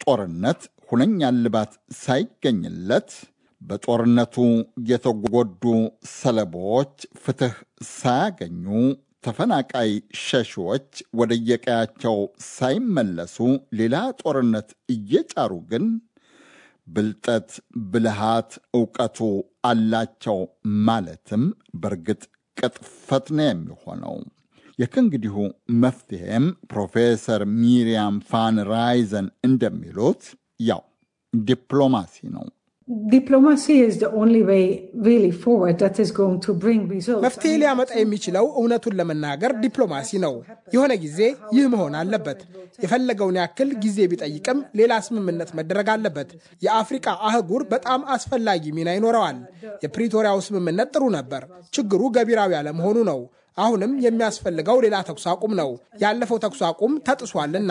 ጦርነት ሁነኛ እልባት ሳይገኝለት በጦርነቱ የተጎዱ ሰለባዎች ፍትሕ ሳያገኙ ተፈናቃይ ሸሺዎች ወደየቀያቸው ሳይመለሱ ሌላ ጦርነት እየጫሩ ግን ብልጠት፣ ብልሃት፣ እውቀቱ አላቸው ማለትም በእርግጥ ቅጥፈት ነው የሚሆነው። የከእንግዲሁ መፍትሔም ፕሮፌሰር ሚሪያም ፋን ራይዘን እንደሚሉት ያው ዲፕሎማሲ ነው። መፍትሄ ሊያመጣ የሚችለው እውነቱን ለመናገር ዲፕሎማሲ ነው። የሆነ ጊዜ ይህ መሆን አለበት። የፈለገውን ያክል ጊዜ ቢጠይቅም ሌላ ስምምነት መደረግ አለበት። የአፍሪቃ አህጉር በጣም አስፈላጊ ሚና ይኖረዋል። የፕሪቶሪያው ስምምነት ጥሩ ነበር። ችግሩ ገቢራዊ አለመሆኑ ነው። አሁንም የሚያስፈልገው ሌላ ተኩስ አቁም ነው። ያለፈው ተኩስ አቁም ተጥሷልና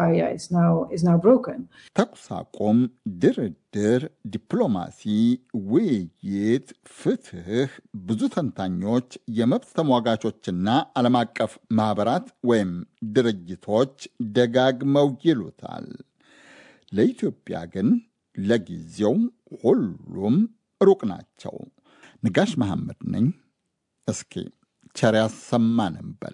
ተኩስ አቁም፣ ድርድር፣ ዲፕሎማሲ፣ ውይይት፣ ፍትህ ብዙ ተንታኞች፣ የመብት ተሟጋቾችና ዓለም አቀፍ ማኅበራት ወይም ድርጅቶች ደጋግመው ይሉታል። ለኢትዮጵያ ግን ለጊዜው ሁሉም ሩቅ ናቸው። ንጋሽ መሐመድ ነኝ። እስኪ ቸር ያሰማን እንበል።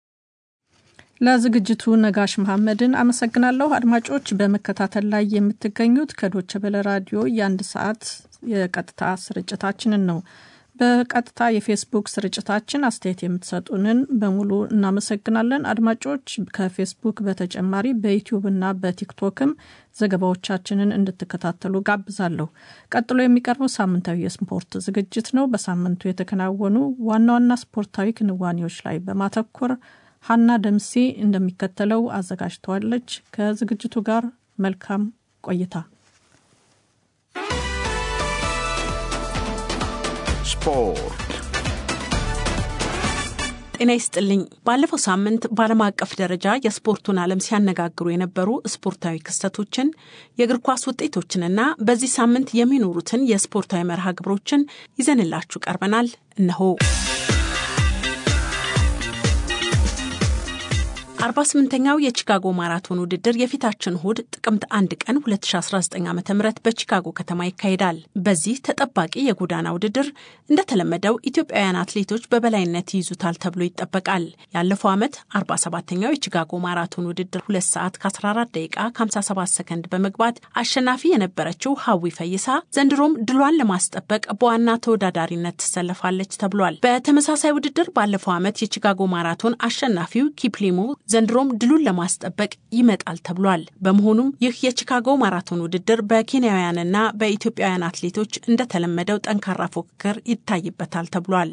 ለዝግጅቱ ነጋሽ መሐመድን አመሰግናለሁ። አድማጮች በመከታተል ላይ የምትገኙት ከዶቸ በለ ራዲዮ የአንድ ሰዓት የቀጥታ ስርጭታችንን ነው። በቀጥታ የፌስቡክ ስርጭታችን አስተያየት የምትሰጡንን በሙሉ እናመሰግናለን። አድማጮች ከፌስቡክ በተጨማሪ በዩቲዩብ እና በቲክቶክም ዘገባዎቻችንን እንድትከታተሉ ጋብዛለሁ። ቀጥሎ የሚቀርበው ሳምንታዊ የስፖርት ዝግጅት ነው። በሳምንቱ የተከናወኑ ዋና ዋና ስፖርታዊ ክንዋኔዎች ላይ በማተኮር ሀና ደምሴ እንደሚከተለው አዘጋጅተዋለች። ከዝግጅቱ ጋር መልካም ቆይታ። ስፖርት ጤና ይስጥልኝ። ባለፈው ሳምንት በዓለም አቀፍ ደረጃ የስፖርቱን ዓለም ሲያነጋግሩ የነበሩ ስፖርታዊ ክስተቶችን፣ የእግር ኳስ ውጤቶችንና በዚህ ሳምንት የሚኖሩትን የስፖርታዊ መርሃ ግብሮችን ይዘንላችሁ ቀርበናል። እነሆ 48ኛው የቺካጎ ማራቶን ውድድር የፊታችን እሁድ ጥቅምት አንድ ቀን 2019 ዓ ም በቺካጎ ከተማ ይካሄዳል። በዚህ ተጠባቂ የጎዳና ውድድር እንደተለመደው ኢትዮጵያውያን አትሌቶች በበላይነት ይይዙታል ተብሎ ይጠበቃል። ያለፈው ዓመት 47ኛው የቺካጎ ማራቶን ውድድር 2 ሰዓት ከ14 ደቂቃ ከ57 ሰከንድ በመግባት አሸናፊ የነበረችው ሀዊ ፈይሳ ዘንድሮም ድሏን ለማስጠበቅ በዋና ተወዳዳሪነት ትሰለፋለች ተብሏል። በተመሳሳይ ውድድር ባለፈው ዓመት የቺካጎ ማራቶን አሸናፊው ኪፕሊሞ ዘንድሮም ድሉን ለማስጠበቅ ይመጣል ተብሏል። በመሆኑም ይህ የቺካጎ ማራቶን ውድድር በኬንያውያንና በኢትዮጵያውያን አትሌቶች እንደተለመደው ጠንካራ ፉክክር ይታይበታል ተብሏል።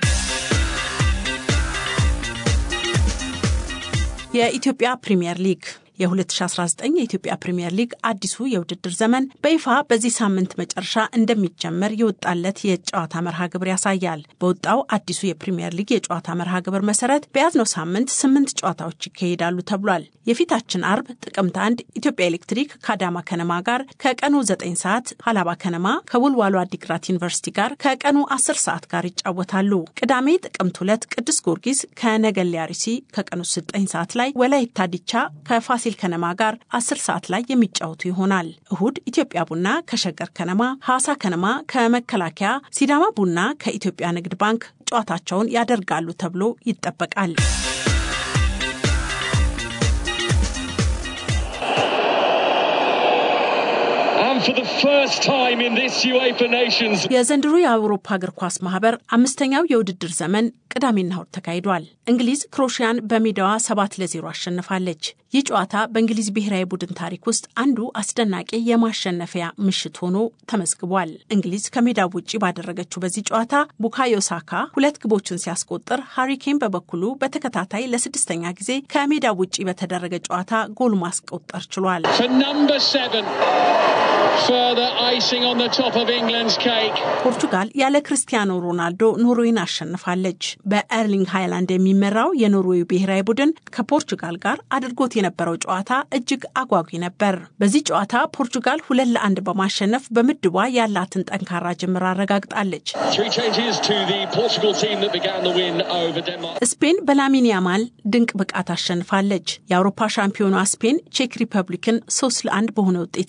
የኢትዮጵያ ፕሪምየር ሊግ የ2019 የኢትዮጵያ ፕሪምየር ሊግ አዲሱ የውድድር ዘመን በይፋ በዚህ ሳምንት መጨረሻ እንደሚጀመር የወጣለት የጨዋታ መርሃ ግብር ያሳያል። በወጣው አዲሱ የፕሪምየር ሊግ የጨዋታ መርሃ ግብር መሰረት በያዝነው ሳምንት ስምንት ጨዋታዎች ይካሄዳሉ ተብሏል። የፊታችን አርብ ጥቅምት አንድ ኢትዮጵያ ኤሌክትሪክ ከአዳማ ከነማ ጋር ከቀኑ 9 ሰዓት፣ ሀላባ ከነማ ከውልዋሎ አዲግራት ዩኒቨርሲቲ ጋር ከቀኑ 10 ሰዓት ጋር ይጫወታሉ። ቅዳሜ ጥቅምት ሁለት ቅዱስ ጊዮርጊስ ከነገሌ አርሲ ከቀኑ 9 ሰዓት ላይ፣ ወላይታ ዲቻ ከፋሲል ከነማ ጋር 10 ሰዓት ላይ የሚጫወቱ ይሆናል። እሁድ ኢትዮጵያ ቡና ከሸገር ከነማ፣ ሐዋሳ ከነማ ከመከላከያ፣ ሲዳማ ቡና ከኢትዮጵያ ንግድ ባንክ ጨዋታቸውን ያደርጋሉ ተብሎ ይጠበቃል። የዘንድሮ የአውሮፓ እግር ኳስ ማህበር አምስተኛው የውድድር ዘመን ቅዳሜና እሁድ ተካሂዷል። እንግሊዝ ክሮሽያን በሜዳዋ ሰባት ለዜሮ አሸንፋለች። ይህ ጨዋታ በእንግሊዝ ብሔራዊ ቡድን ታሪክ ውስጥ አንዱ አስደናቂ የማሸነፊያ ምሽት ሆኖ ተመዝግቧል። እንግሊዝ ከሜዳው ውጭ ባደረገችው በዚህ ጨዋታ ቡካዮ ሳካ ሁለት ግቦችን ሲያስቆጥር፣ ሃሪኬን በበኩሉ በተከታታይ ለስድስተኛ ጊዜ ከሜዳው ውጭ በተደረገ ጨዋታ ጎል ማስቆጠር ችሏል። ፖርቱጋል ያለ ክርስቲያኖ ሮናልዶ ኖርዌይን አሸንፋለች። በኤርሊንግ ሃይላንድ የሚመራው የኖርዌይ ብሔራዊ ቡድን ከፖርቱጋል ጋር አድርጎት የነበረው ጨዋታ እጅግ አጓጊ ነበር። በዚህ ጨዋታ ፖርቱጋል ሁለት ለአንድ በማሸነፍ በምድቧ ያላትን ጠንካራ ጅምር አረጋግጣለች። ስፔን በላሚን ያማል ድንቅ ብቃት አሸንፋለች። የአውሮፓ ሻምፒዮኗ ስፔን ቼክ ሪፐብሊክን ሶስት ለአንድ በሆነ ውጤት